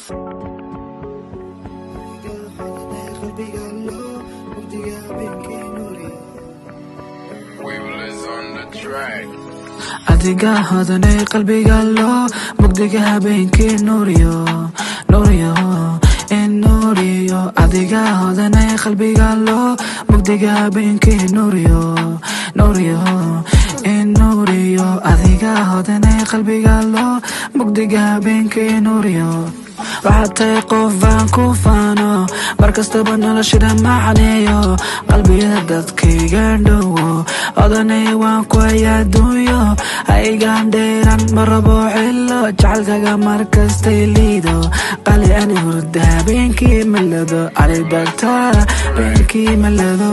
adiga hodanay qalbiga loo mugdiga habeenkii nuuriyo nuuriyo nuuriyo adiga hodanay qalbiga loo mugdiga habeenkii nuuriyo nuuriyo nuuriyo adiga hodanay qalbiga loo mugdiga habeenkii nuuriyo waxaad tahay qof aan ku faano mar kastaba noloshida macneeyo qalbiyada dadkayga dhowo odanay waan ku haya adduunyo haygaan dheeran ma rabo xillo jacaylkaga markastay liido qali ani hurda habeenkii malado cali dagtaara habeenkii malado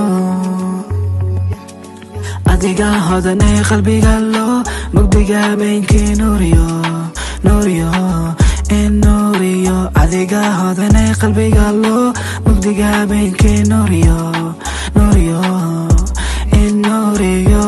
adiga hodanay qalbiga loo mugdiga habeenkii nuuriyo nuuriyo nuuriyo adiga hodanay qalbiga loo mugdiga habeenkii nuuriyo nuuriyo nuuriyo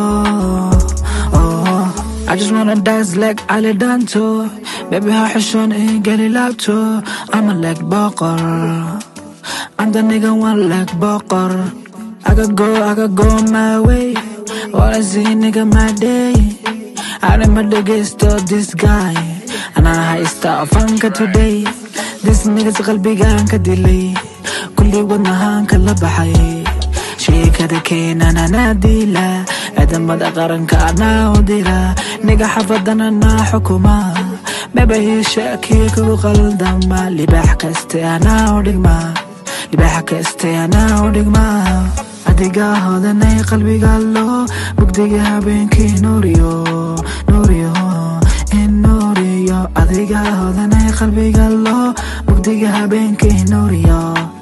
I just wanna dance like Ali Danto Baby ha xishoon ii geli laabto I'm a like boqor I'm the nigga one like boqor I could go, I could go my way Wanna see nigga my day I'm a dhegeysto this guy anaa haysta fanka today this niggas qalbigaan ka dilay kulli wadnahaanka la baxay sheekada keenan anaa diila ciidamada qaranka anaa u dira niga xafadan anaa xukuma mabahiisha kii kugu qaldama libax kaste anaa u dhigma libax kaste anaa u dhigma adiga hodanay qalbiga loo mugdiga habeenkii nuuriyo nuuriyo adiga hodanay qalbiga loo mugdiga habeenkii nuuriyo